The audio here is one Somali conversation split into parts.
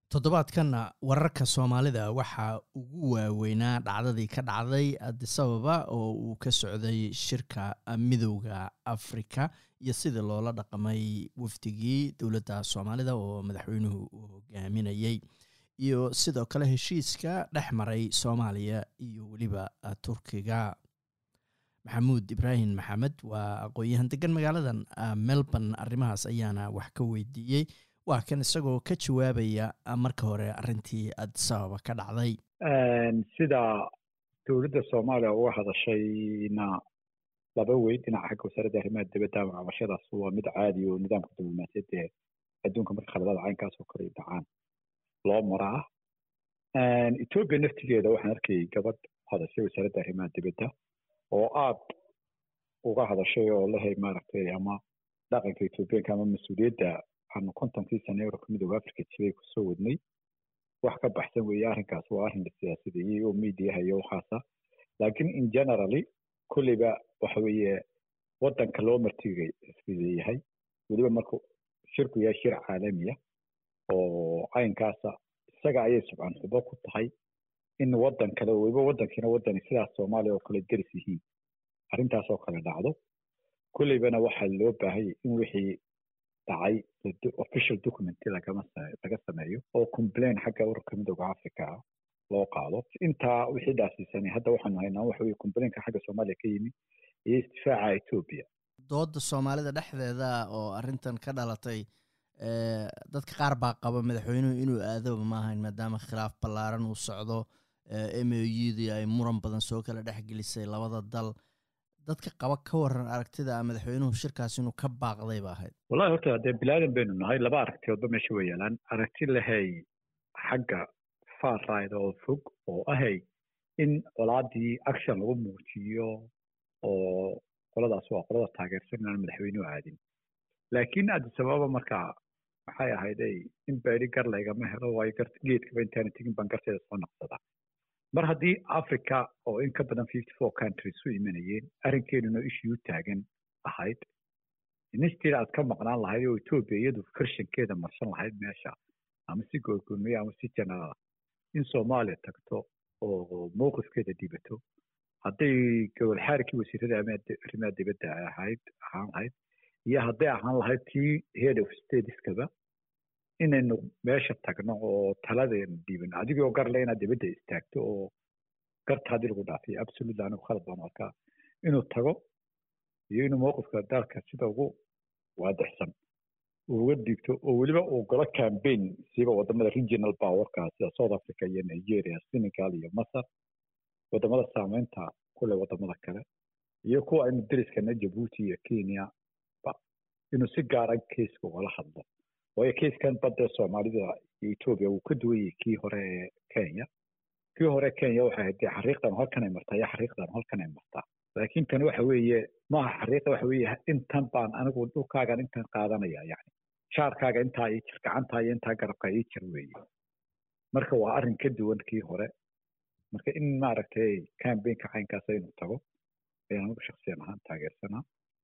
toddobaadkanna wararka soomaalida waxaa ugu waaweynaa dhacdadii ka dhacday adisababa oo uu ka socday shirka midowda afrika iyo sidii loola dhaqamay wafdigii dowladda soomaalida oo madaxweynuhu uu hogaaminayey iyo sidoo kale heshiiska dhex maray soomaaliya iyo weliba turkiga maxamuud ibraahim maxamed waa aqoon-yahan degan magaaladan melbourne arrimahaas ayaana wax ka weydiiyey waa kan isagoo ka jawaabaya marka hore arrintii adisababa ka dhacday sida dowladda soomaaliya uga hadashayna laba weyn dhinaca xagga wasaaradda arrimaha dibadda cabashadaas waa mid caadi oo nidaamka diblomaasiyadda ee adduunka marka khaladada caynkaas oo kale dhacaan loo maraa etoobiya naftigeeda waxaan arkayay gabadh hadashay wasaaradda arrimaha dibadda oo aad uga hadashay oo lehay maaragtay ama dhaqanka etoobiyaanka ama mas-uuliyadda aanu kontonkii sane eurubka midooda africa jiray kusoo wadnay wax ka baxsan weeye arrinkaas waa arrin siyaasadeeyey oo mediaha iyo waxaasa laakiin in generally kolleyba waxa weeye waddanka loo martigay isfideeyahay weliba markuu shirku yahay shir caalamiya oo caynkaasa isaga ayay subcan xubo ku tahay in waddan kale weliba waddankiina waddani sidaas soomaaliya oo kale deris yihiin arrintaas oo kale dhacdo kolleybana waxaa loo baahanya in wixii dhacay official document lagama laga sameeyo oo complain xagga ururka midooda africa ah loo qaado intaa wixii dhaasiisanay hadda waxaanu haynaa waxa weye complainka xagga soomaaliya ka yimi iyo istifaaca etoobiya dooda soomaalida dhexdeeda oo arrintan ka dhalatay dadka qaar baa qaba madaxweynuhu inuu aadaba maahayn maadaama khilaaf ballaaran uu socdo m o udii ay muran badan soo kala dhexgelisay labada dal dadka qaba ka waran aragtida madaxweynuhu shirkaas inuu ka baaqday ba ahayd wallahi horta dee bilaadan baynu nahay laba aragtiyoodba meesha way yaalaan aragti lahay xagga far ride oo fog oo ahay in colaadii action lagu muujiyo oo qoladaas waa qolada taageersan inaan madaxweynuhu aadin laakiin adisababa markaa maxay ahayday in baydhi gar laygama helo waayo geedkaba intaana tegin baan garteeda soo naqsada mar haddii africa oo in ka badan fifty four countries u imanayeen arrinkeenuna ishii u taagan ahayd instead aad ka maqnaan lahayd oo etoobiya iyadu firshankeeda marsan lahayd meesha ama si goorgoomiya ama si generaala in soomaaliya tagto oo mowqifkeeda dhibato hadday gowalxaarikii wasiirada arrimaha dibadda ahayd ahaan lahayd iyo hadday ahaan lahayd tii head of stateskaba inaynu meesha tagno oo taladeena dhiibano adigoo garle inaad dibadda istaagto oo garta haddii lagu dhaafiyo absolutely anigu khalad baan arkaa inuu tago iyo inuu mowqifka dalka sida ugu waadixsan uga dhiibto oo weliba uu galo campaign siiba wadamada regional powerka sida south africa iyo nigeria senegal iyo masar wadamada saameynta kule wadamada kale iyo kuwa aynu deriskana jabuuti iyo kenya ba inuu si gaara keiska ugala hadlo waayo keiskan badda soomaalida iyo etoobiya wuu ka duwan yahay kii hore ee kenya kii hore kenya waxay ahayd dee xariiqdan halkanay martaa iyo xariiqdan halkanay martaa laakiin tani waxa weeye maaha xariiqa waxa weeye intan baan anigu dhulkaagan intan qaadanaya yani shaarkaaga intaa ii jir gacantaa iyo intaa garabkaa ii jir weeye marka waa arrin ka duwan kii hore marka in maaragtay cambaynka caynkaas inuu tago ayaan anigu shaksiyan ahaan taageersanaa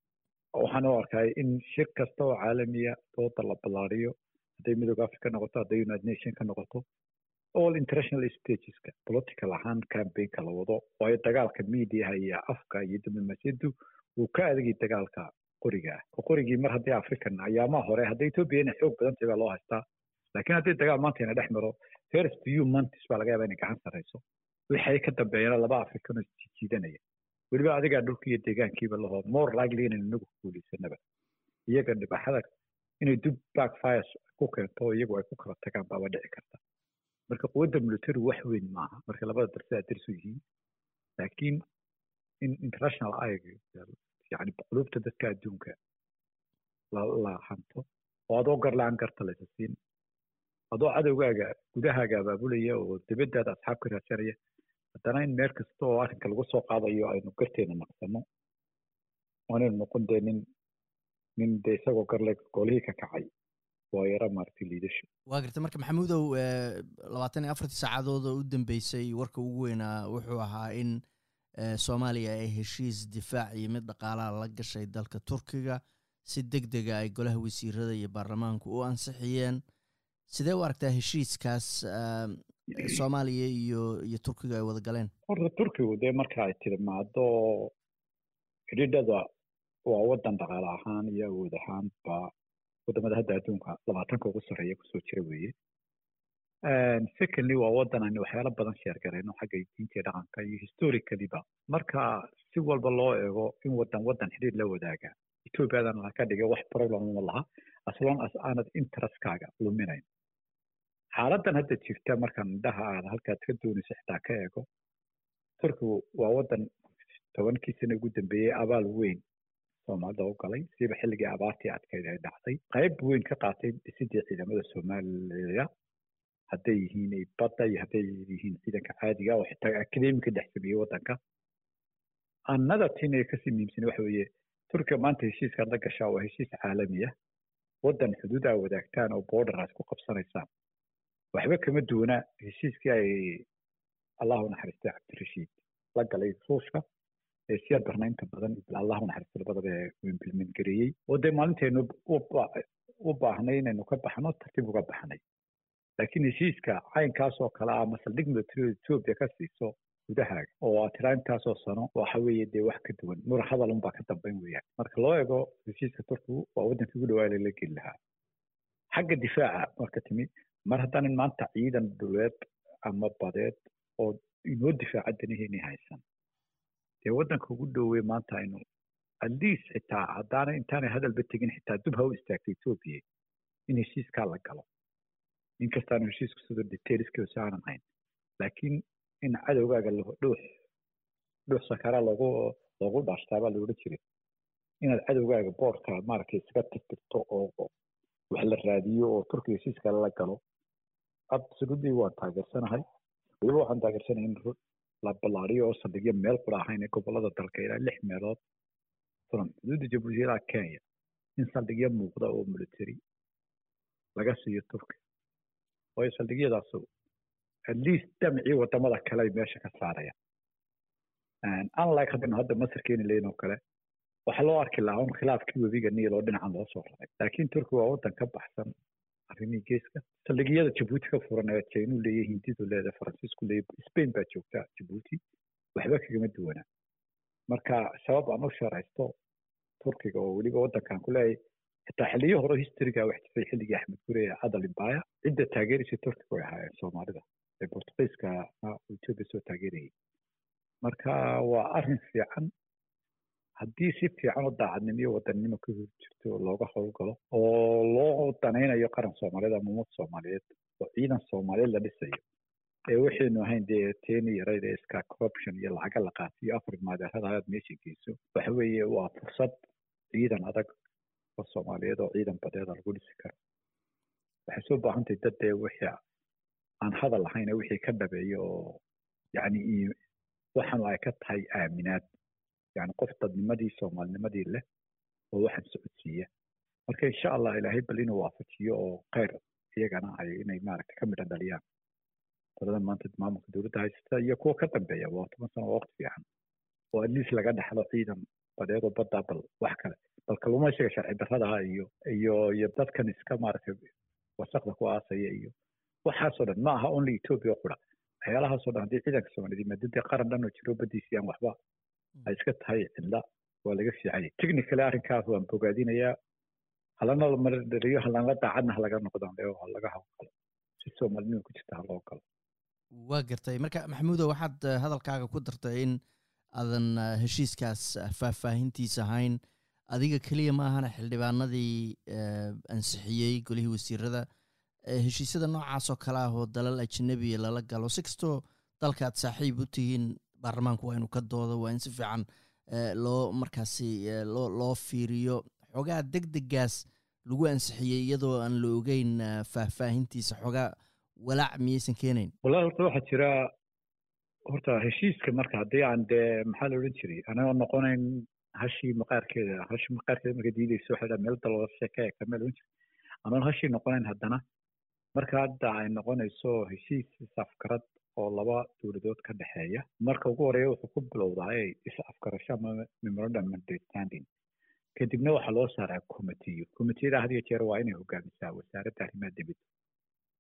waxaan u arkay in shir kasta oo caalamiya dooda la ballaariyo hadday midooda africa noqoto hadday united nation ka noqoto all international stageska political ahaan cambaynka la wado waayo dagaalka mediaha iyo afka iyo diblomaasiyaddu wuu ka adagay dagaalka qoriga ah oo qorigii mar haddii african ayaamaha hore hadday etoobiya inay xoog badan tahay baa loo haystaa laakiin haddii dagaal maanta ina dhex maro first few months baa laga yaaba inay gacan sarreyso wixay ka dambeeyana laba african oo jiidanaya weliba adigaa dhulka iyo deegaankiiba laho more likely inaynu inagu guulaysanaba iyaga dhibaxada inay dub backfires ku keento oo iyagu ay ku kala tagaan baaba dhici karta marka quwadda military wax weyn maaha marka labada darsidaa darsu yihiin laakiin in international ayg yani qulubta dadka adduunka la hanto oo adoo gar la-aan garta laysa siin adoo cadowgaaga gudahaaga abaabulaya oo dibadaada asxaab ka raadsanaya haddana in meel kasta oo arrinka lagu soo qaadayo aynu garteena naqsano waanaynu noqon dee nin nin dee isagoo garle golihii ka kacay waa yara maaragtay liidasho waa garta marka maxamuudow labaatan iyo afartii saacadood oo u dambeysay warka ugu weynaa wuxuu ahaa in soomaaliya ay heshiis difaac iyo mid dhaqaalaha la gashay dalka turkiga si deg dega ay golaha wasiirada iyo baarlamaanku u ansixiyeen sidee u aragtaa heshiiskaas soomaaliya iyo iyo turkiga ay wada galeen horta turkigu dee marka ay timaado xidhiidhada waa waddan dhaqaale ahaan iyo awood ahaanba wadamada hadda adduunka labaatanka ugu sarreeya kusoo jira weeye secondly waa waddan aynu waxyaalo badan sheergarayno xagga diinta iyo dhaqanka iyo historicaliba marka si walba loo eego in waddan waddan xidhiir la wadaaga ethoobiyadan ka dhigay wax problem ma laha as long as aanad interestkaaga luminayn xaaladan hadda jirta markaan indhaha aad halkaad ka doonayso xitaa ka eego turkigu waa waddan tobankii sano ugu dambeeyey abaal weyn soomaalida u galay siiba xilligii abaartii adkeyd ay dhacday qayb weyn ka qaatay dhisidii ciidamada soomaaliya hadday yihiin badda iyo hadday yihiin ciidanka caadiga oo xitaa akademika dhex sameeyey waddanka annada tin ee kasii muhiimsan waxa weeye turkiga maanta heshiiskaad la gashaa waa heshiis caalami ah waddan xuduud aa wadaagtaan oo borderaas ku qabsanaysaan waxba kama duwana heshiiskii ay allahu naxariistay cabdirashiid la galay ruushka ee siyaad barnaynta badan allahu naxariista labadaba ee implement gareeyey oo dee maalintaynu u baahnay inaynu ka baxno tartiib uga baxnay laakiin heshiiska caynkaas oo kale ah masaldhig militariada etoobiya ka siiso gudahaaga oo aad tiraa intaasoo sano waxa weeye dee wax ka duwan mura hadal unbaa ka dambayn weeyaan marka loo eego heshiiska turkigu waa waddankii ugu dhawaa lala geli lahaa xagga difaaca marka timi mar haddaanan maanta ciidan dhuleed ama badeed oo inoo difaaca danaheeni haysan dee waddanka ugu dhowey maanta aynu atleast xitaa haddaanay intaanay hadalba tegin xitaa dub ha u istaagtay etoobiya in heshiiskaa la galo inkastaanu heshiisku sida detailskiisa aanan hayn laakiin in cadowgaaga dhuux dhuux sakara loogu loogu dhaashtaa baa la odhan jiray inaad cadowgaaga boorka maaragtay iskaga tirtirto oo wax la raadiyo oo turkiga heshiiska la galo absolutely waan taageersanahay weliba waxaan taageersanahay in la ballaariyo oo saldhigyo meel kula ahayn ee gobolada dalka ilaa lix meelood furan xuduudda jabuuti ilaa kenya in saldhigyo muuqda oo military laga siiyo turkiga waayo saldhigyadaasu at least damcii wadamada kale ay meesha ka saarayaan unlike haddaynu hadda masar keeni lahayn oo kale waxaa loo arki lahaa un khilaafkii webiga niil oo dhinacan loo soo raray laakiin turkiga waa waddan ka baxsan arrimihii geeska saldhigyada jabuuti ka furan ee jainu leeyahay hindidu leedahay faransiisku leeyahay spain baa joogta jabuuti waxba kagama duwana marka sabab aan u sharaysto turkiga oo weliba waddankan ku leeyahay xitaa xiliyo hore historyga wax jiray xilligii axmed gure ee cadal imbaya cidda taageeraysa turkiga way ahaayeen soomaalida ee bortugiiska etoobiya soo taageerayay marka waa arrin fiican haddii si fiican oo daacadnimo iyo wadannimo ka hor jirto looga howlgalo oo loo danaynayo qaran soomaaliyeed ama ummad soomaaliyeed oo ciidan soomaaliyeed la dhisayo ee waxaynu ahayn dee teeni yarayd ee iska corruption iyo lacaga la qaatiyo afar maadeerada ayaad meesha geyso waxa weeye waa fursad ciidan adag oo soomaaliyeed oo ciidan badeeda lagu dhisi karo waxay soo baahantahay dad dee wixii aan hadal ahayn wixii ka dhabeeyo oo yacni waxaanu ay ka tahay aaminaad yani qof dadnimadii soomaalinimadii leh oo waxaan socodsiiya marka insha allah ilaahay bal inuu waafajiyo oo khayr iyagana ay inay maaragta ka midhan dhaliyaan qoladan maanta maamulka dowladda haysata iyo kuwa ka dambeeya waa toban sano waa waqti fiican oo atleast laga dhaxlo ciidan badeed oo badda bal wax kale bal kalluumaysiga sharci darradaha iyo iyo iyo dadkan iska maaragtay wasaqda ku aasaya iyo waxaasoo dhan ma aha only ethiopia qura waxyaalahaasoo dhan haddii ciidanka soomaaliyeed maadadii qaran dhan oo jiro baddiisii aan waxba ay iska tahay cidla waa laga fiicanya technically arrinkaas waan bogaadinayaa halana maradhaliyo halana daacadna halaga noqdaan leo halaga hawlgalo si soomaalinima ku jirta haloo galo waa gartay marka maxamuudo waxaad hadalkaaga ku dartay in aadan heshiiskaas faahfaahintiisa ahayn adiga keliya ma ahana xildhibaanadii ansixiyey golihii wasiirada heshiisyada noocaasoo kale ah oo dalal ajanabiya lala galo si kastoo dalkaad saaxiib u tihiin baarlamaanku waa inuu ka doodo waa in si fiican loo markaasi loo loo fiiriyo xogaa deg degaas lagu ansixiyey iyadoo aan la ogeyn faahfaahintiisa xogaa walaac miyaysan keenayn wallahi horta waxaa jira horta heshiiska marka haddii aan dee maxaa la odhan jiray anagoo noqonayn hashii maqaarkeeda hashii maqaarkeeda marka diidayso waxay dhaha meel dalooda sheeka ee kameel odhan jiray anoon hashii noqonayn haddana marka hadda ay noqonayso heshiis is-afgarad oo laba dowladood ka dhexeeya marka ugu horeeya wuxuu ku bilowdaa is-afgarasho ama memorandum understanding kadibna waxaa loo saaraa committeeyo committeeyada had iyo jeer waa inay hogaamisaa wasaaradda arrimaha dibadda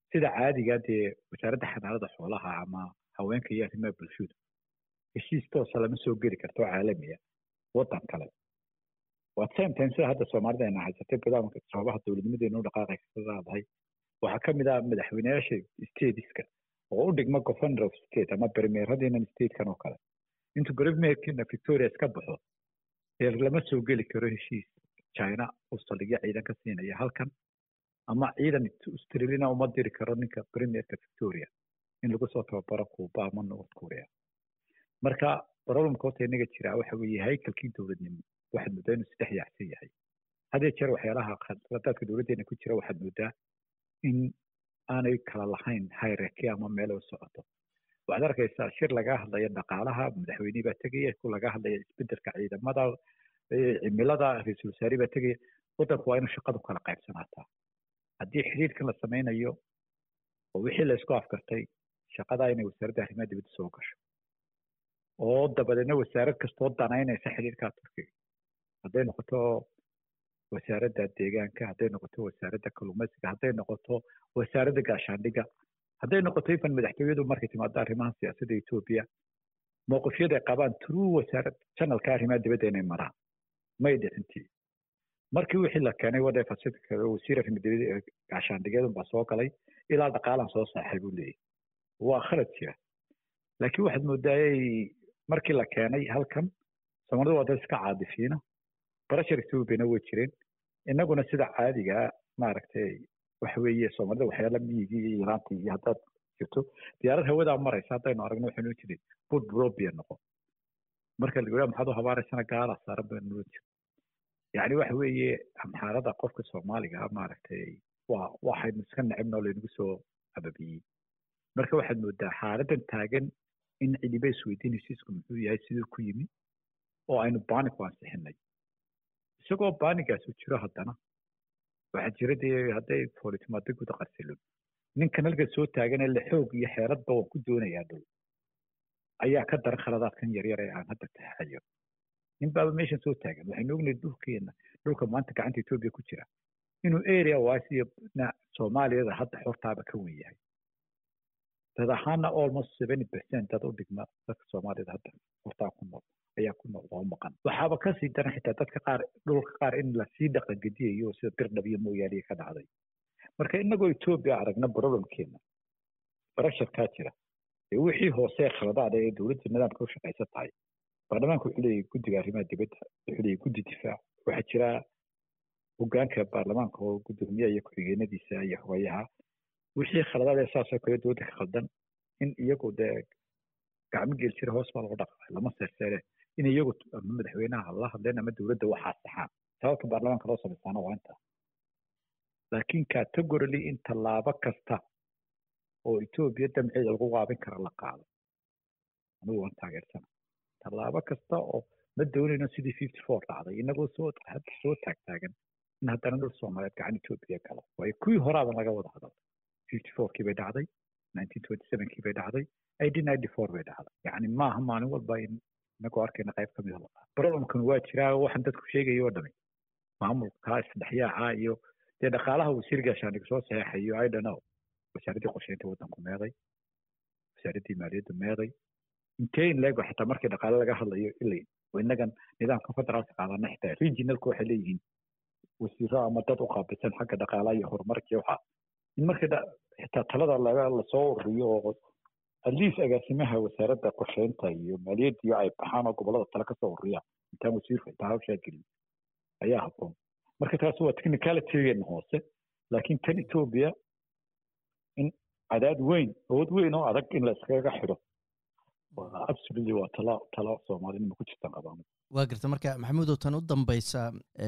sida caadiga dee wasaaradda xanaanada xoolaha ama haweenka iyo arrimaha bulshadu heshiis toosa lama soo geli karto caalamiya waddan kale waa same time sida hadda soomaalida ayna haysatay badaanka sababaha dowladnimadeenu dhaqaaqay ka leedahay waxaa ka mid ah madaxweyneyaasha stateska oo u dhigma governor of state ama premieradiinan statekan oo kale intuu premierkiina victoria iska baxo ee lama soo geli karo heshiis china uu saldhigyo ciidan ka siinaya halkan ama ciidan australiana uma diri karo ninka premierka victoria in lagu soo tababaro cuba ama north korea marka problemka horta inaga jira waxa weeye haykalkii dowladnimo waxaad moodaa inuu saddex yaacsan yahay hadee jeer waxyaalaha khaladaadka dowladdeena ku jira waxaad moodaa in aanay kala lahayn hierarchy ama meel u socoto waxaad arkaysaa shir laga hadlaya dhaqaalaha madaxweynihii baa tegaya ku laga hadlaya isbedelka ciidamada cimilada ra-iisul wasaare baa tegaya waddanku waa inuu shaqadu kala qaybsanaataa haddii xiriirkan la sameynayo oo wixii la isku afkartay shaqadaa inay wasaaradda arrimaha dibadda soo gasho oo dabadeedna wasaarad kastoo danaynaysa xiriirkaa turkiga hadday noqoto wasaaradda deegaanka hadday noqoto wasaaradda kalluumaysiga hadday noqoto wasaaradda gaashaandhigga hadday noqoto ifan madaxtooyadu markay timaado arrimaha siyaasadda etoobiya mowqifyada ay qabaan true wasaarad janalka arrimaha dibadda inay maraan may dhicintii markii wixii la keenay wadhefa sidka wasiir arrimaha dibadda gaashaandhigyadun baa soo galay ilaa dhaqaalan soo saaxay buu leeyahy waa khalad jira laakiin waxaad moodaayay markii la keenay halkan soomaalida waa dad iska caadifiina barashar ethoobiana way jireen innaguna sida caadiga maaragtay waxa weeye soomaalida waxyaala miyigii iyo iraantii iyo haddaad jirto diyaarad hawadaa maraysa haddaynu aragno waxaynu jirin bud brobia noqon marka la yidhaha maxaad u habaaraysana gaala saaran baynu noo jiro yacni waxa weeye amxaarada qofka soomaaliga maaragtay waa waxaynu iska necebnoo laynagu soo ababiyey marka waxaad moodaa xaaladan taagan in cidiba isweydiin heshiisku muxuu yahay siduu ku yimi oo aynu banig ku ansixinay isagoo baanigaasi jiro haddana waxaa jira dee hadday foolitimaado guda qarsilon ninkan halka soo taagan ee la xoog iyo xeeladba waan ku doonayaa dhow ayaa ka daran khaladaadkan yaryar ee aan hadda taxayo nin baaba meeshan soo taagan waxaynu ognahay dhulkeena dhulka maanta gacanta etoobiya ku jira inuu area wise iyo soomaaliyada hadda xortaaba ka wen yahay dad ahaana almost seventy percent dad u dhigma dadka soomaaliyada hadda hortaa ku nool ayaa ku nool oo maqan waxaaba kasii daran xitaa dadka qaar dhulka qaar in lasii dhaqangediyayo sida birdhab iyo mooyaaliya ka dhacday marka inagoo etoobiya aragna problemkeena barasharkaa jira ee wixii hoose khaladaada ee dowladda nidaamka u shaqaysan tahay baarlamaanka wuxuu leeyahay guddiga arrimaha dibadda wuxuu leeyahay guddi difaac waxaa jira hogaanka baarlamaanka oo guddoomiyaha iyo ku-xigeenadiisa iyo hogayaha wixii khaladaad ee saasoo kale dowladda ka khaldan in iyagu dee gacmo geel jira hoos baa lagu dhaqaa lama seerseere in iyagu ama madaxweynaha la hadleen ama dowladda waxaa saxaan sababta baarlamaanka loo samaysaana waa intaa laakiin categorily in tallaabo kasta oo etoobiya damceeda lagu qaabin kara la qaado anigu waan taageersana tallaabo kasta oo ma doonayno sidii fifty four dhacday inagoo soo hadda soo taagtaagan in haddana dhul soomaaliyeed gacan etoobiya galo waayo kuwii horaaban laga wada hadal fifty fourkii bay dhacday nineteen twenty sevenkii bay dhacday eighteen ninety four bay dhacday yacni maaha maalin walba in inagoo arkayna qayb ka mida la qaado problemkan waa jiraa waxaan dadku sheegaya oo dhami maamulka isdhexyaaca iyo dee dhaqaalaha wasiir gaashaandhig soo saxeexayo i don't know wasaaraddii qorsheynta waddanku meeday wasaaraddii maaliyaddu meeday intee in leego xitaa markii dhaqaale laga hadlayo ilay innagan nidaamka federaalka qaadana xitaa regionalku waxay leeyihiin wasiiro ama dad u qaabilsan xagga dhaqaalaha iyo horumarka waxa in markii xitaa talada laga lasoo ururiyo oo aliis agaasimaha wasaaradda qorsheynta iyo maaliyadda iyo ay baxaan oo gobollada tale kasoo ururiyaan intaan wasiirku xitaa hawshaa gelin ayaa habboon marka taas waa technicalitygeena hoose laakiin tan etoobiya in cadaad weyn awood weyn oo adag in la iskaga xidho absolutely waa talo talo soomaalinima ku jirtan qabaan waa garta marka maxamuudow tan u dambeysa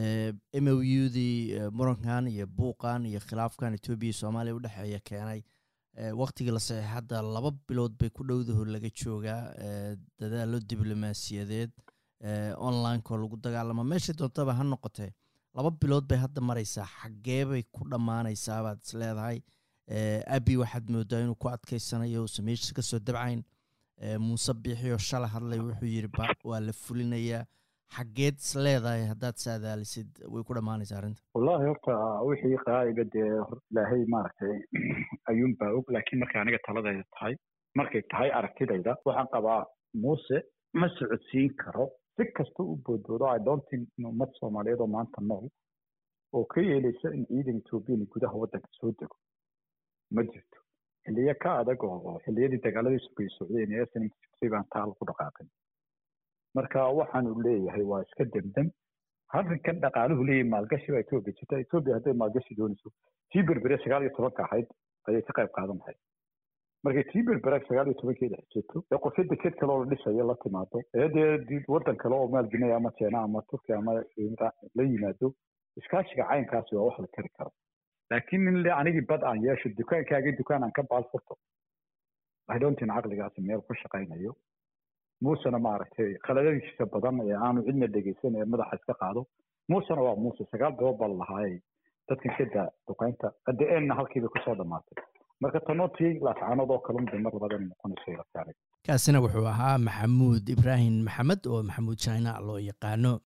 m o u dii murankan iyo buuqan iyo khilaafkan etoobiya iyo soomaaliya udhexeeya keenay waktigii la saxeex hadda laba bilood bay ku dhowdaho laga joogaa dadaalo diblomaasiyadeed onlineko lagu dagaalamo meeshay doontaba ha noqotee laba bilood bay hadda maraysaa xaggee bay ku dhammaanaysaa baad is leedahay abi waxaad moodaa inuu ku adkeysanayo uusan meesha kasoo dabcayn muuse biixiyoo shala hadlay wuxuu yidhi waa la fulinayaa xaggeed is leedahay haddaad saadaalisid way ku dhammaanaysaa arrinta wallahi horta wixii qaa'iga dee ilaahay maaragtay ayuunbaa og laakiin markay aniga taladayda tahay markay tahay aragtidayda waxaan qabaa muuse ma socodsiin karo si kasta u boodboodo i don't think in ummad soomaaliyeed oo maanta nool oo ka yeelaysa in ciidan ethoobiyan gudaha waddanka soo dego ma jirto xilliyo ka adag oo xilliyadii dagaaladii sugay socdeen ee snmtay baan taa lagu dhaqaaqin marka waxaanu leeyahay waa iska demdem arrinkan dhaqaaluhu leeyahay maalgashi baa etoobiya jirta etoobiya hadday maalgashi doonayso tii berbere sagaal iyo tobanka ahayd ayay ka qayb qaadan lahayd markay tii berbere sagaal iyo tobankeeda xijirto ee qorshe deked kale oo la dhisayo la timaado ee dee waddan kale oo maalgelinaya ama jeena ama turkiya ama la yimaado iskaashiga caynkaasi waa wax la kari karo laakiin in le anigii bad aan yeesho dukaankaagii dukaan aan ka baal furto idontin caqligaasi meel ku shaqaynayo muusena maaragtay khaladadiisa badan ee aanu cidna dhegeysan ee madaxa iska qaado muusena waa muuse sagaal bilood baa lalahaayay dadkan ka daa duqaynta hadde eenna halkiiba kusoo dhammaatay marka tanootii laascaanood oo kalun bay mar labadan noqonayso ilataanay kaasina wuxuu ahaa maxamuud ibraahim maxamed oo maxamuud china loo yaqaano